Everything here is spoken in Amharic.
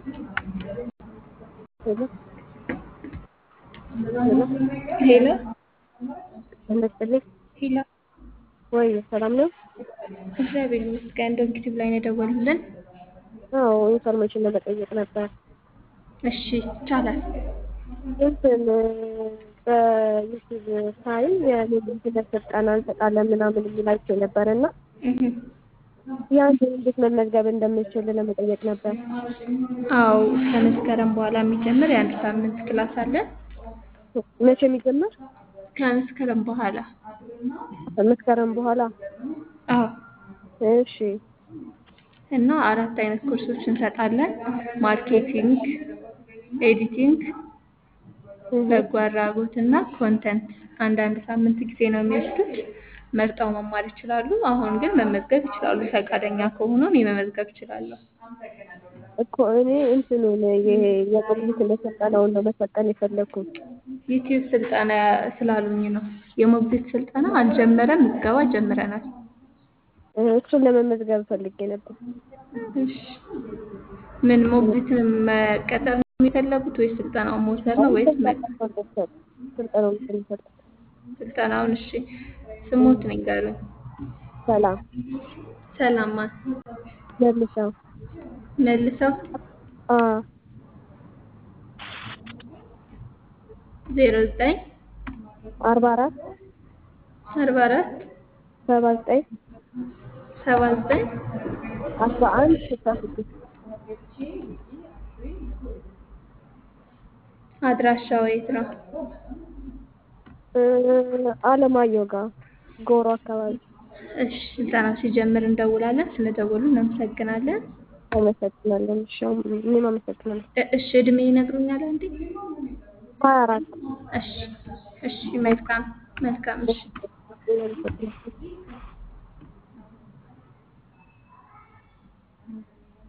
ሄሎ ሄሎ ሄሎ ይመስልኝ ሄሎ፣ ወይ ሰላም ነው? እግዚአብሔር ይመስገን። ዶንኪቲቭ ላይ ነው የደወሉልን። አዎ ኢንፎርሜሽን ለመጠየቅ ነበር። እሺ ይቻላል። እንትን በዩቲዩብ ሳይ የሜዲሲን ስልጠና እንሰጣለን ምናምን የሚላቸው ነበር እና እህ፣ ያን እንዴት መመዝገብ እንደምችል ለመጠየቅ ነበር። አዎ ከመስከረም በኋላ የሚጀምር የአንድ ሳምንት ክላስ አለን። መቼ የሚጀመር? ከመስከረም በኋላ መስከረም በኋላ። አዎ እሺ እና አራት አይነት ኮርሶች እንሰጣለን። ማርኬቲንግ፣ ኤዲቲንግ፣ በጎ አድራጎት እና ኮንተንት አንዳንድ ሳምንት ጊዜ ነው የሚወስዱት። መርጠው መማር ይችላሉ። አሁን ግን መመዝገብ ይችላሉ። ፈቃደኛ ከሆኑ እኔ መመዝገብ እችላለሁ። እኮ እኔ እንትኑን ይሄ የቆምት ስልጠናውን ነው መሰልጠን የፈለግኩት። ዩቲዩብ ስልጠና ስላሉኝ ነው። የሞግዚት ስልጠና አልጀመረም፣ ምዝገባ ጀምረናል። እሱን ለመመዝገብ ፈልጌ ነበር። እሺ ምን ሞግዚትን መቀጠር ነው የፈለጉት ወይስ ስልጠናውን መውሰድ ነው ወይስ መ- ስልጠናውን ስንሰጥ ስልጠናውን? እሺ ስሞት ንገሩኝ። ሰላም ሰላም ማን? መልሰው መልሰው አ ዜሮ ዘጠኝ አርባ አራት አርባ አራት ሰባ ዘጠኝ ሰባ ዘጠኝ አስራ አንድ ስልሳ ስድስት አድራሻው የት ነው? እ አለማየሁ ጋር ጎሮ አካባቢ። እሺ ስልጠናው ሲጀምር እንደውላለን። ስለደወሉ እናመሰግናለን። አመሰግናለሁ። እሺ እኔም አመሰግናለሁ። እ- እሺ እድሜ ይነግሩኛል አንዴ? ሀያ አራት እሺ እሺ መልካም መልካም እሺ አመሰግናለሁ።